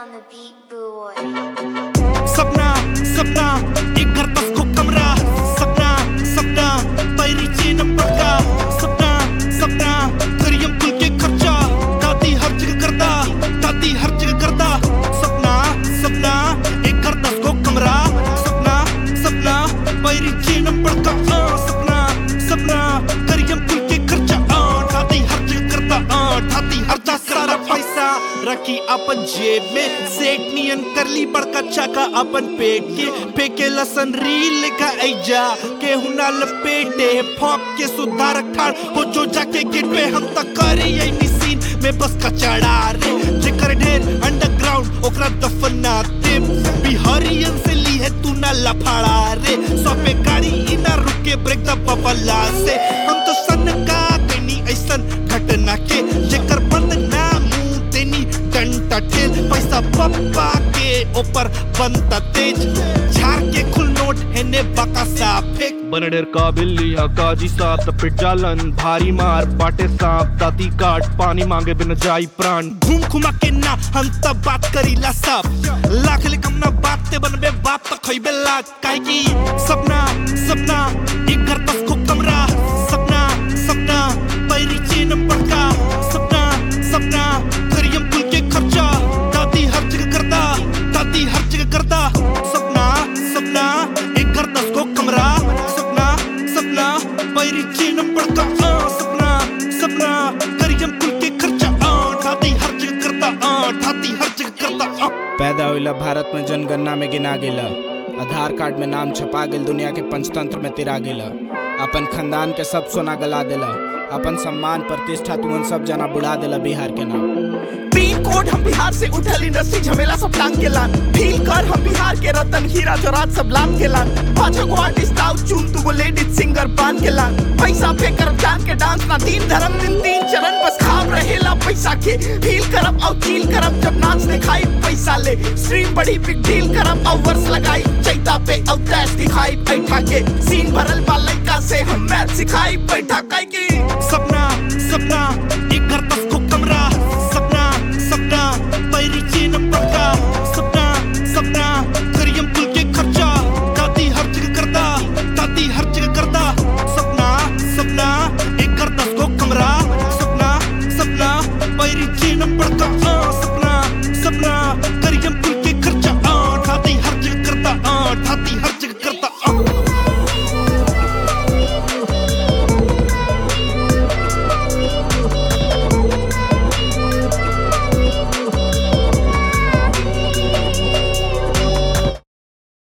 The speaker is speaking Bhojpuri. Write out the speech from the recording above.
on the beat, boy. सपना सपना एक घर बस को कमरा सपना सपना पैरी चीन पड़का सपना सपना करियम कुल के खर्चा दादी हर जगह करदा दादी हर जगह करदा सपना सपना एक घर दस को कमरा सपना सपना पैरी चीन पड़का आ, सपना सपना करियम कुल के खर्चा आ, दादी हर जगह करदा आ, दादी हर जगह सारा पैसा रखी अपन जेब में सेठ नियन कर ली बड़का चाका अपन पेट के फेंके लसन रील का ऐजा के हुना लपेटे फॉक के सुधार ठाड़ हो जो जाके गेट पे हम तक करे यही सीन में बस का चढ़ा रे जेकर ढेर अंडरग्राउंड ओकरा दफना दे बिहारियन से ली है तू ना लफाड़ा रे सौपे गाड़ी इना रुके ब्रेक द बबला से हम तो सन का कनी ऐसन घटना के जेकर बंद ना मुंह देनी डंटा ठेल पैसा पप्पा के ऊपर बनता तेज झाड़ के खुल नोट है ने बका सा फेंक बनडेर का बिल्ली हा काजी साथ पिट जालन भारी मार बाटे सांप दाती काट पानी मांगे बिन जाई प्राण घूम घुमा के ना हम तब बात करीला सब लाख ले कम ना बात ते बनबे बाप तक खइबे लाख काहे की सपना सपना एक घर बस को कमरा सपना सपना पैरी चीन पड़का सपना सपना करियम कुल के खर्चा दादी हर जगह करदा दादी हर जगह करदा सपना सपना एक घर दस को कमरा सपना सपना पैरी चीन पड़का आ, सपना सपना करियम कुल के खर्चा आ, दादी हर जगह करदा आ, दादी हर जगह करदा आ। पैदा होइला भारत में जनगणना में गिना गेला आधार कार्ड में नाम छपा गेल दुनिया के पंचतंत्र में तिरा गेला अपन खानदान के सब सोना गला देला अपन सम्मान प्रतिष्ठा तुमन सब जना बुढ़ा देला बिहार के नाम पिन कोड हम बिहार से उठल इंडस्ट्री झमेला सब टांग के लान फील कर हम बिहार के रतन हीरा जोरात सब लान के लान पांच गो आर्टिस्ट आउट चुन तू गो लेडीज सिंगर बांध के लान पैसा पे करब जान के डांस ना तीन धर्म दिन तीन चरण बस खाब रहेला पैसा के फील करब और फील करब जब नाच दिखाई पैसा ले स्ट्रीम बड़ी बिग डील करब और वर्स लगाई चैता पे और दैश दिखाई बैठा के सीन भरल बा लइका से हम मैथ सिखाई बैठा काई की सपना सपना एक घर बस